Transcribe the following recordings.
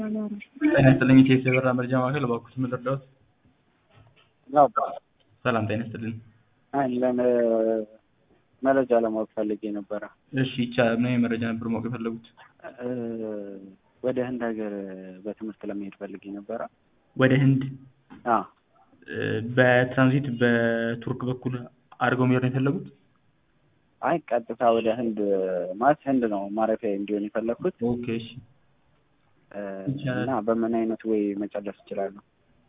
ጤና ይስጥልኝ ኢቲኤስ የበራ መረጃ ማዕከል እባክዎት ምን ልርዳዎት? ሰላም ጤና ይስጥልኝ። አለን መረጃ ለማወቅ ፈልጌ ነበረ። እሺ ይቻላል። ምን አይነት መረጃ ነበር ማወቅ የፈለጉት? ወደ ህንድ ሀገር በትምህርት ለመሄድ ፈልጌ ነበረ። ወደ ህንድ አዎ በትራንዚት በቱርክ በኩል አድርገው መሄድ ነው የፈለጉት? አይ ቀጥታ ወደ ህንድ ማለት ህንድ ነው ማረፊያ እንዲሆን የፈለግኩት ኦኬ እሺ እና በምን አይነት ወይ መጨረስ እችላለሁ?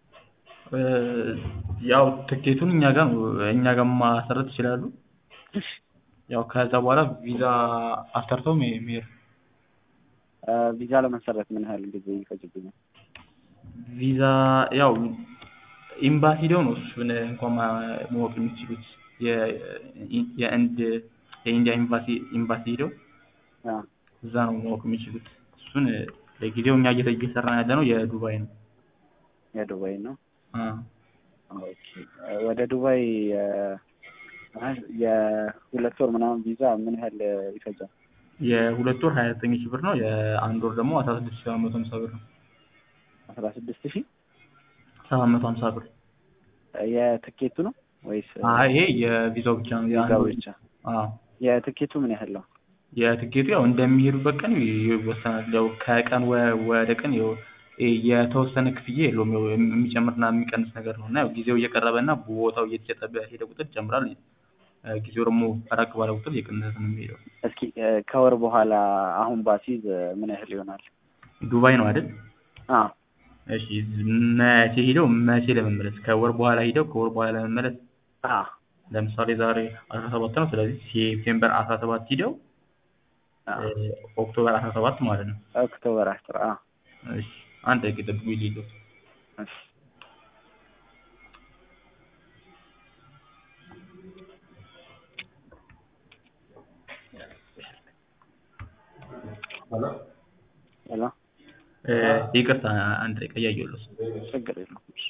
ያው ትኬቱን እኛ ጋር ነው እኛ ጋር ማሰረት ይችላሉ። ያው ከዛ በኋላ ቪዛ አሰርተው መሄድ ነው። ቪዛ ለመሰረት ምን ያህል ጊዜ ይፈጅብኛል? ቪዛ ያው ኤምባሲ ሄደው ነው እሱን እንኳን ማወቅ የሚችሉት የህንድ የኢንዲያ ኤምባሲ ኤምባሲ ሄደው አዎ እዛ ነው ማወቅ የሚችሉት። እሱን ለጊዜው እኛ እየሰራን ያለ ነው የዱባይ ነው። የዱባይ ነው። አዎ ኦኬ ወደ ዱባይ የሁለት ወር ምናምን ቪዛ ምን ያህል ይፈጃል? የሁለት ወር ሀያ ዘጠኝ ሺህ ብር ነው። የአንድ ወር ደግሞ አስራ ስድስት ሺህ ሰባት መቶ ሀምሳ ብር ነው። አስራ ስድስት ሺህ ሰባት መቶ ሀምሳ ብር። የትኬቱ ነው ወይስ አይ ይሄ የቪዛው ብቻ ነው። የአንድ ቪዛው ወር ብቻ? አዎ የትኬቱ ምን ያህል ነው? የትኬቱ ያው እንደሚሄዱበት ቀን ይወሰናል። ያው ከቀን ወ- ወደ ቀን ያው የተወሰነ ክፍያ የለውም። ያው የሚጨምርና የሚቀንስ ነገር ነው እና ያው ጊዜው እየቀረበ እና ቦታው እየተሸጠ በሄደ ቁጥር ይጨምራል። ጊዜው ደግሞ ራቅ ባለ ቁጥር እየቀነሰ ነው የሚሄደው። እስኪ ከወር በኋላ አሁን ባሲዝ ምን ያህል ይሆናል? ዱባይ ነው አይደል? አዎ እሺ መቼ ሄደው መቼ ለመመለስ? ከወር በኋላ ሄደው ከወር በኋላ ለመመለስ አዎ ለምሳሌ ዛሬ አስራ ሰባት ነው። ስለዚህ ሴፕቴምበር አስራ ሰባት ሂደው አዎ ኦክቶበር አስራ ሰባት ማለት ነው። ኦክቶበር አስር አዎ እሺ አንድ ደቂቃ ጠብቁኝ ልሂድ። እሺ ሄሎ እ ይቅርታ አንድ ደቂቃ እያየሁልዎት ነው። ችግር የለውም። እሺ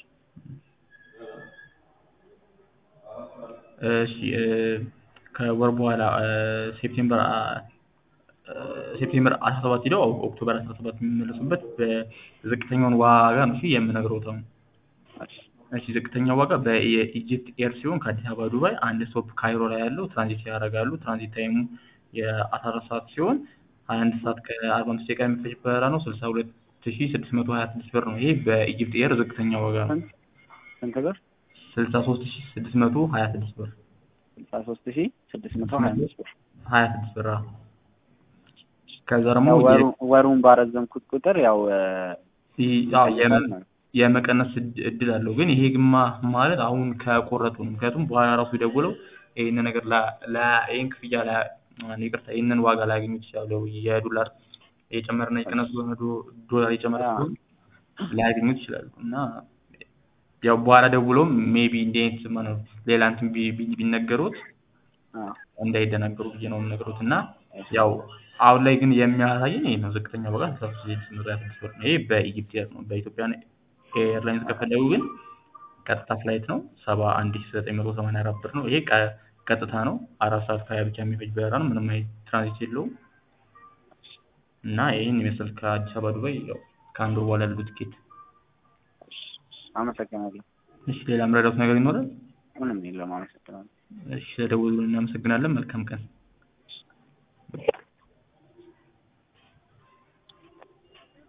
እሺ እ ከወር በኋላ እ ሴፕቴምበር አ- እ ሴፕቴምበር አስራ ሰባት ሂደው ኦክቶበር አስራ ሰባት የሚመለሱበት በዝቅተኛውን ዋጋ ነው እሺ የምነግረውት አሁን። እሺ እሺ ዝቅተኛው ዋጋ በኢጂፕት ኤር ሲሆን ከአዲስ አበባ ዱባይ አንድ ስቶፕ ካይሮ ላይ ያለው ትራንዚት ያደርጋሉ። ትራንዚት ታይሙ የአስራ አራት ሰዓት ሲሆን ሀያ አንድ ሰዓት ከአርባ አምስት ደቂቃ የሚፈጅ በረራ ነው። ስልሳ ሁለት ሺ ስድስት መቶ ሀያ ስድስት ብር ነው። ይሄ በኢጂፕት ኤር ዝቅተኛ ዋጋ ነው። ስንት ስንት ብር? ስልሳ ሶስት ሺ ስድስት መቶ ሀያ ስድስት ብር ስልሳ ሶስት ሺህ ስድስት መቶ ሀያ አምስት ብር። ሀያ ስድስት ብር አዎ። ከዛ ደግሞ ያው የ- ወሩ- ወሩን ባረዘምኩት ቁጥር ያው ይ- አዎ የመ- ይቀንሳል ማለት ነው። የመቀነስ እድ- እድል አለው። ግን ይሄ ግማ ማለት አሁን ከቆረጡ ነው። ምክንያቱም በኋላ ራሱ ደውለው ይህንን ነገር ላ- ላ- ይህን ክፍያ ላ ይቅርታ ይህንን ዋጋ ላያገኙ ይችላሉ። የዶላር የጨመረና የቀነሱ ዶ- ዶ- ዶላር የጨመረ አዎ። ሲሆን ላያገኙት ይችላሉ እና ያው በኋላ ደውለውም ሜቢ እንዲህ አይነት ማነው ሌላ እንትን ቢ- ቢ- ቢነገሩት አዎ እንዳይደናገሩ ብዬ ነው የምነግሩት እና ያው አሁን ላይ ግን የሚያሳየን ይሄ ነው። ዝቅተኛ ዋጋ ስልሳ ሶስት ሺህ ስድስት መቶ ሀያ ስድስት ብር ነው። ይሄ በኢጂፕት ኤር ነው። በኢትዮጵያ ኤርላይንስ ከፈለጉ ግን ቀጥታ ፍላይት ነው ሰባ አንድ ሺህ ዘጠኝ መቶ ሰማንያ አራት ብር ነው። ይሄ ቀ- ቀጥታ ነው። አራት ሰዓት ከሀያ ብቻ የሚፈጅ በረራ ነው። ምንም አይነት ትራንዚት የለውም እና ይህን ይመስል ከአዲስ አበባ ዱባይ ያው ከአንድ ወር በኋላ ያለው ትኬት። አመሰግናለሁ። እሺ ሌላ የምረዳዎት ነገር ይኖራል? ምንም የለም። አመሰግናለሁ። እሺ ስለደወሉልን እናመሰግናለን። መልካም ቀን።